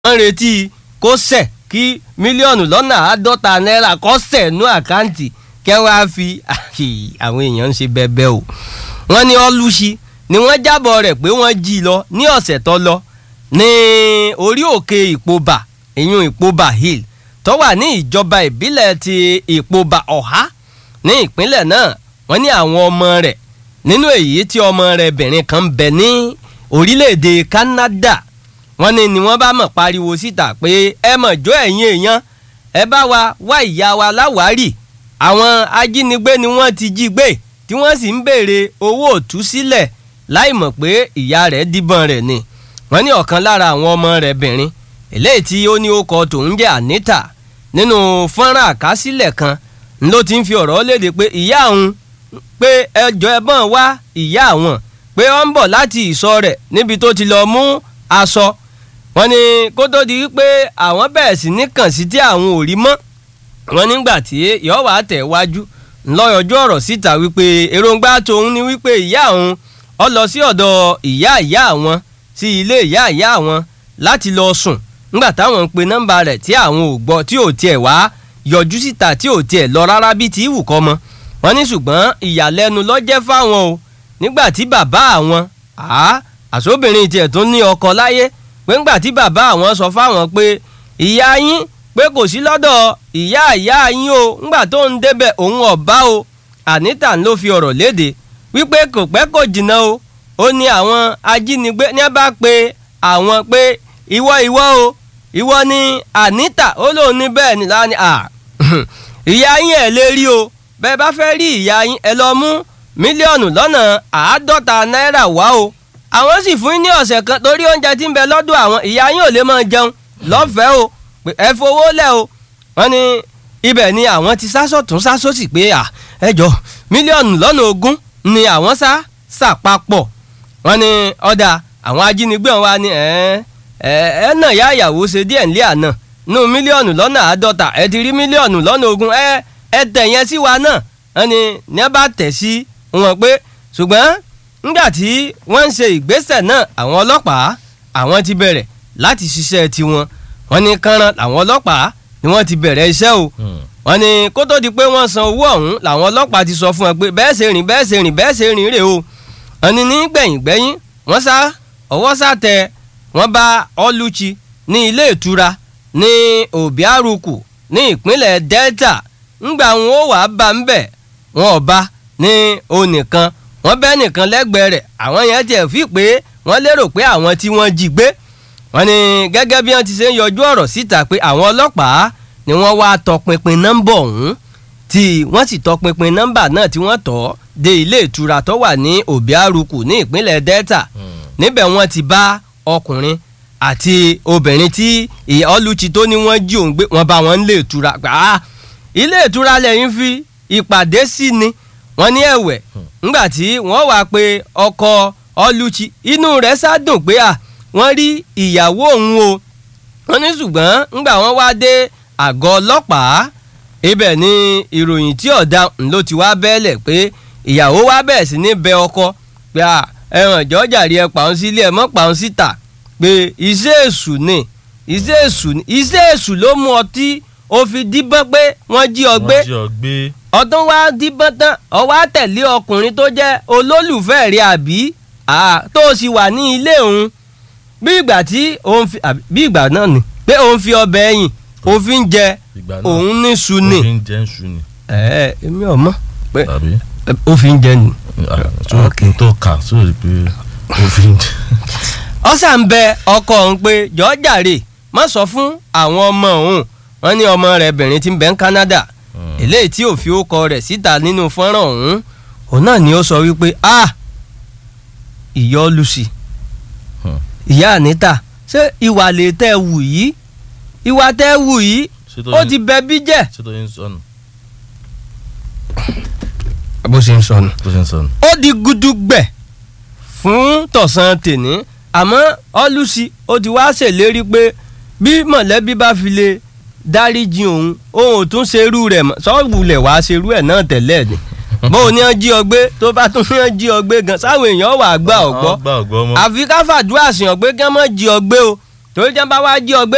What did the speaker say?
wọ́n retí kó sẹ̀ kí mílíọ̀nù lọ́nà àádọ́ta náírà kó sẹ̀ nú àkáǹtì kẹ́ wá fi àwọn èèyàn ń ṣe bẹ́ẹ̀bẹ́ o wọ́n ní ọlùsí ni wọ́n jábọ̀ rẹ̀ pé wọ́n jí lọ ní ọ̀sẹ̀ tó lọ ní orí òkè ìpobà ìyún ìpobà hill tó wà ní ìjọba ìbílẹ̀ ti ìpobà ọ̀há ní ìpínlẹ̀ náà wọ́n ní àwọn ọmọ rẹ̀ nínú èyí tí ọmọ rẹ̀ bìnrin kan bẹ ní orílẹ̀-èdè Canada wọ́n ní ni wọ́n bá mọ̀ pariwo síta pé ẹ mọ̀ jó ẹ̀yin èèyàn ẹ bá wa wá ìyá wa láwárì àwọn ajínigbé ni wọ́n ti jí gbé tí wọ́n sì ń béèrè owó òtúsílẹ̀ láì mọ̀ pé ìyá rẹ̀ díbọn rẹ̀ ni wọ́n ní ọ̀kan lára àwọn ọmọ rẹ̀ bìnrin eléyìí tí ó ní ó kọ tòun jẹ́ Anita nínú fọ́nrán àkásílẹ̀ kan ló ti ń fi ọ̀rọ̀ léde pé ìyá òun pé ẹjọ́ ẹ̀bọ̀n wá ìyá àwọn pé ó ń bọ̀ láti ìsọ̀ rẹ̀ níbi tó ti lọ mú aṣọ wọ́n ní kó tó di wípé àwọn bẹ̀rẹ̀ sí ní kàn sí tí àwọn ò rí mọ́ wọ́n nígbà tí yọ̀wá tẹ̀ wájú ńlọ́yọ̀jú ọ̀rọ̀ síta wípé èròǹgbà tòun ni wípé ìyá òun ó lọ sí ọ̀dọ̀ ìyá ìyá àwọn sí ilé ìyá ìyá àwọn láti lọ sùn nígbà táwọn ń pe nọ́mbà rẹ̀ tí àwọn ò gbọ́ tí ò tiẹ̀ wá yọjú síta tí ò tiẹ̀ lọ rárá bí ti wù kọ́ mọ́ wọ́n ní ṣùgbọ́n ìyàlẹ́nu ló jẹ́ fáwọn o nígbà tí bàbá àwọn àṣọbìnrin tiẹ̀ tún ní ọkọ láyé pé ńgbà tí bàbá àwọn sọ fáwọn pé ìyá yín pé kò sí lọ́dọ̀ ìyá ìyá yín o ńgbà tó ń débẹ̀ òun ọ̀bá o Anita ló fi ọ̀rọ̀ léde wípé kò pẹ́ kò jìnnà o ó ní àwọn ajínigbé ní bá pe àwọn pé ìwọ ìwọ o ìwọ ni Anita ó lóun ní bẹ́ẹ̀ ni láni à ìyá yín ẹ̀ lè rí o bẹ́ẹ̀ bá fẹ́ rí ìyá yín ẹ lọ mú mílíọ̀nù lọ́nà àádọ́ta náírà wá o àwọn sì fún yín ní ọ̀sẹ̀ kan torí oúnjẹ tí ń bẹ lọ́dọ̀ àwọn ìyá yín ò lè máa jẹun lọ́fẹ̀ẹ́ o pé ẹ fowó lẹ̀ o wọ́n ní ibẹ̀ ni àwọn ti sásọ̀ tún sásọ̀ sí pé à ẹ jọ mílíọ̀nù lọ́nà ogún ni àwọn sá sàpapọ̀ wọ́n ní ọ̀dà àwọn ajínigbé wọn wá ní ẹ ẹ ẹ náà yá ìyàwó ṣe díẹ̀ nílé àná nù mílíọ̀nù lọ́nà àádọ́ta ẹ ti rí mílíọ̀nù lọ́nà ogún ẹ ẹ tẹ̀ yẹn sí wa náà wọ́n ní ní ẹ bá tẹ̀ sí wọn pé ṣùgbọ́n nígbà tí wọ́n ń ṣe ìgbésẹ̀ náà àwọn ọlọ́pàá àwọn ti bẹ̀rẹ̀ láti ṣiṣẹ́ tiwọn wọ́n ní kánran làwọn ọlọ́pàá ni wọ́n ti bẹ̀rẹ̀ iṣẹ́ o wọ́n ní kó tó di pé wọ́n san owó ọ̀hún làwọn ọlọ́pàá ti sọ fún wọn pé bẹ́ẹ̀ ṣe rìn bẹ́ẹ̀ ṣe rìn bẹ́ẹ̀ ṣe rìn rè o wọ́n ní ní gbẹ̀yìn gbẹ́yìn wọ́n sá ọwọ́ sá tẹ wọ́n bá ọlùchí ní ilé ìtura ní Obiaruku ní ìpínlẹ̀ Delta ńgbà wọn ó wàá bá ń bẹ̀ wọn ò bá ní onìkan wọ́n bẹ́ nìkan lẹ́gbẹ̀ẹ́ rẹ̀ àwọn yẹn tiẹ̀ fi pé wọ́n lérò pé àwọn tí wọ́n jí gbé wọ́n ní gẹ́gẹ́ bí wọ́n ti ṣe ń yọjú ọ̀rọ̀ síta pé àwọn ọlọ́pàá ni wọ́n wá tọpinpin nọ́mbà ọ̀hún tí wọ́n sì tọpinpin nọ́mbà náà tí wọ́n tọ́ dé ilé ìtura tó wà ní Obiaruku ní ìpínlẹ̀ Delta níbẹ̀ wọ́n ti bá ọkùnrin àti obìnrin tí ọlùchí tó ní wọ́n jí òun gbé wọ́n bá wọn lé ìtura gbà ilé ìtura lẹ́yìn fi ìpàdé sí ni wọ́n ní ẹ̀wẹ̀ ńgbà tí wọ́n wá pé ọkọ ọlùchí inú rẹ̀ sádùn pé à wọ́n rí ìyàwó òun o wọ́n ní ṣùgbọ́n ńgbà wọ́n wá dé àgọ́ ọlọ́pàá ibẹ̀ ni ìròyìn tí ọ̀dà ló ti wá bẹ́ẹ̀lẹ̀ pé ìyàwó wá bẹ̀rẹ̀ sí ní bẹ ọkọ pé à ẹ̀wọ̀n ìjọ́jà rí ẹ pàun sílé ẹ mọ́ pàun síta pé iṣẹ́ èṣù ni iṣẹ́ èṣù ni iṣẹ́ èṣù ló mú ọtí ó fi díbọ́n pé wọ́n jí ọ gbé ọdún wa díbọ́n tán ọwọ́ àtẹ̀lé ọkùnrin tó jẹ́ olólùfẹ́ rẹ̀ àbí tó o sì wà ní ilé òun bí ìgbà tí òun fi bí ìgbà náà ni pé òun fi ọbẹ̀ ẹ̀yìn òfin jẹ òun ní su ni ẹ èmi ò mọ̀ pé òfin jẹ ni. tó kà sórí pé òfin jẹ. ọ̀sà ń bẹ ọkọ òun pé jọ̀ọ́jàre má sọ fún àwọn ọmọ òun wọ́n ní ọmọ rẹ̀ bìnrin tí ń bẹ ní Canada eléyìí tí ò fi ó kọ rẹ̀ síta nínú fọ́nrán ọ̀hún òun náà ni ó sọ wípé ah ìyá Lucy ìyá Anita ṣé ìwà lè tẹ́ wù yìí ìwà tẹ́ wù yìí ó ti bẹ bí jẹ́. ṣé tó yín sọnù. bó ṣe ń sọnù. bó ṣe ń sọnù. ó di gudugbẹ̀ fún tọ̀sán tèní àmọ́ ọlùsí ó ti wá ṣèlérí pé bí mọ̀lẹ́bí bá fi lè dáríjì òun òun ò tún ṣerú rẹ̀ mọ́ sọ́ọ̀bùlẹ̀ wàá ṣerú ẹ̀ náà tẹ́lẹ̀ ni bó o ní ọ jí ọ gbé tó bá tún ní ọ jí ọ gbé gan sáwọn èèyàn wà gbà ọgbọ àfi ká fàdúrà sí ọ gbé kí wọn mọ jí ọ gbé o torí jẹ́ bá wá jí ọ gbé